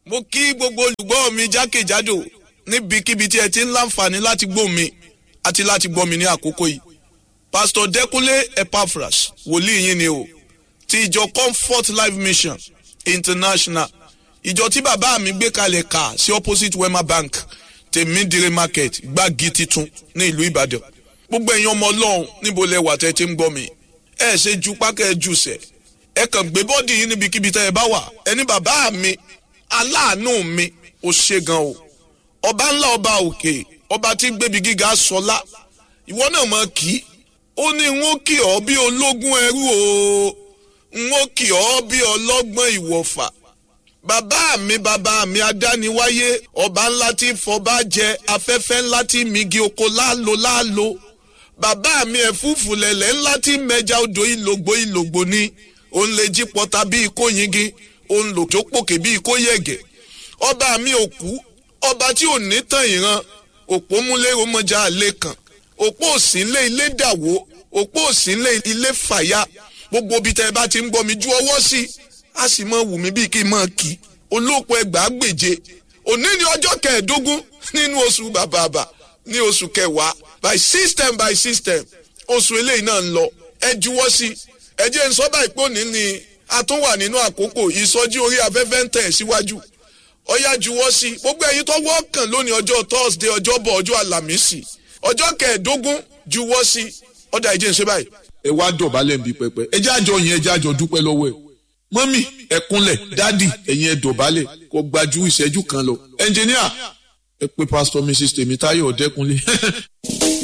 mo kí gbogbo olùgbọ́ mi jákèjádò níbikíbi tí ẹ ti ń láǹfààní láti gbọ́ mi àti láti gbọ́ mi ní àkókò yìí pastor Dẹ́kúnlé Epaphras wòlíì yín ni o ti ìjọ Comfort Life Mission International ìjọ tí bàbá mi gbé kalẹ̀ kà sí opposite Wema Bank tèmídìrí market gbági titun ní ìlú Ìbàdàn gbogbo ẹ̀yin ọmọ Ọlọ́run níbo lẹ wà tẹ́ ti ń gbọ́ mi ẹ ṣe ju pákẹ́ jù sẹ̀ ẹ kàn gbé bọ́dì yín níbikíbi tẹ́ ẹ bá wà ẹni bàbá mi aláàánú mi ò ṣe gan o ọba ńlá ọba òkè ọba tí gbébi gíga sọlá ìwọ náà mọ kí ó ní n ó kì ọ́ bí ológun ẹrú o n ó kì ọ́ bí ọlọ́gbọ́n ìwọ̀fà bàbá mi bàbá mi adániwáyé ọba ńlá tí fọba jẹ afẹ́fẹ́ ńlá tí migi oko láàlò láàlò bàbá mi ẹ̀fúùfù lẹ̀lẹ̀ ńlá tí mẹja odò ìlògbò ìlògbò ni òun lè jí pọta bí ikó yingi òun lò tó pòkè bí ikó yẹ̀gẹ̀ ọba mi ò kú ọba tí ò ní tàn ìran òpó múlé ọmọjà àlè kan òpó òsínlé ilé dàwó òpó òsínlé ilé fàyà gbogbo ibi tẹ́ ẹ bá ti ń gbọ́ mi ju ọwọ́ sí i a sì mọ wù mí bíi kí n mọ kí olóòpó ẹgbàá gbèje òní ni ọjọ́ kẹẹ̀ẹ́dógún nínú oṣù bàbàbà ní oṣù kẹwàá by system by system oṣù eléyìí náà ń lọ ẹ juwọ́ sí ẹ jẹ́ n sọ báyìí pé òní ni a tún wà nínú àkókò ìsọjí orí afẹ́fẹ́ ń tẹ̀ síwájú ọyá juwọ́ sí gbogbo ẹ̀yin tó wọ́ọ̀kàn lónìí ọjọ́ thursday ọjọ́bọ̀ ọjọ́ àlàmísì ọjọ́ kẹẹ̀ẹ́dógún juwọ́ sí ọ̀dà ìjẹ́ ń ṣe báyìí. ẹ wá dọ̀bálẹ̀ ń bi pẹpẹ ẹ jẹ́ àjọ yẹn ẹ jẹ́ àjọ dúpẹ́ lọ́wọ́ ẹ̀ mọ́mì ẹ kúnlẹ̀ dádì ẹ̀yin ẹ dọ̀bálẹ̀ kò gbajú ìṣẹ́jú kan lọ ẹnjìníà ẹ pé pásítọ̀ mrs tèmítáyọ̀ ọ̀dẹ́kunlé